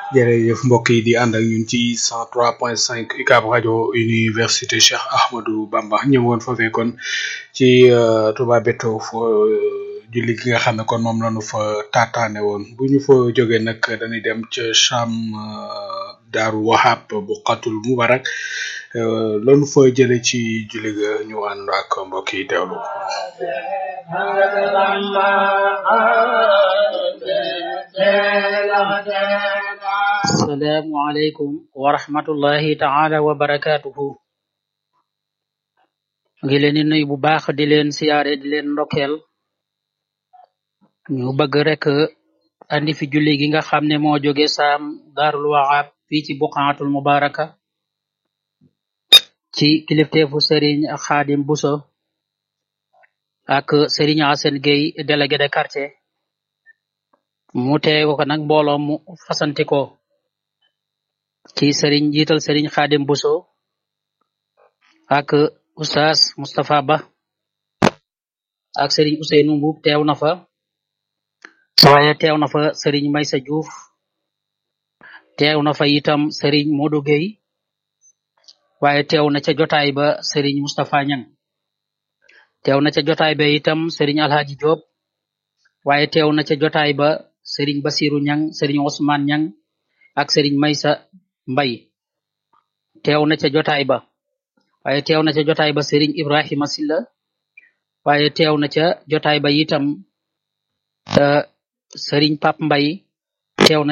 jërëjëf mbokk yi di ànd ak ñun ci 103.5 UCAB rajo université Cheikh Ahmadou Bamba ñëwoon foofee kon ci Touba Beto fo julli gi nga xam ne kon moom lañu fa taataane woon bu ñu fa jógee nag dañuy dem ca Cham Daaru Wahab bu xatul Mubarak loolu fa jële ci julli ga ñu ànd ak mbokk yi teewlu assalaamu aleykum wa rahmatullahi taala wa barakatuhu ngi leen di nuyu bu baax di leen siyaare di leen ndokkeel ñu bëgg rek andi fi julli gi nga xam ne moo jóge saam daarul waxaab fii ci buqaatul mubaraka ci kilifteefu sëriñ xaadim buso ak sëriñ asen gay délégué de quartier mu teew ko nag mbooloo mu fasanti ko ci sëriñ jiital sëriñ xaadim buso ak oustaz Moustapha Ba ak sëriñ Ousseynou Mbuub teew na fa waaye teew na fa sëriñ Maysa Diouf teew na fa itam sëriñ Modou Gueye waaye teew na ca jotaay ba sëriñ Moustapha Ñang teew na ca jotaay ba itam sëriñ Alhaji Diop waaye teew na ca jotaay ba sëriñ Basiru Ñang sëriñ Ousmane Ñang ak sëriñ Maysa Mbay teew na ca jotaay ba waaye teew na ca jotaay ba sëriñ Ibrahima Silla waaye teew na ca jotaay ba itam sëriñ Pap Mbay teew na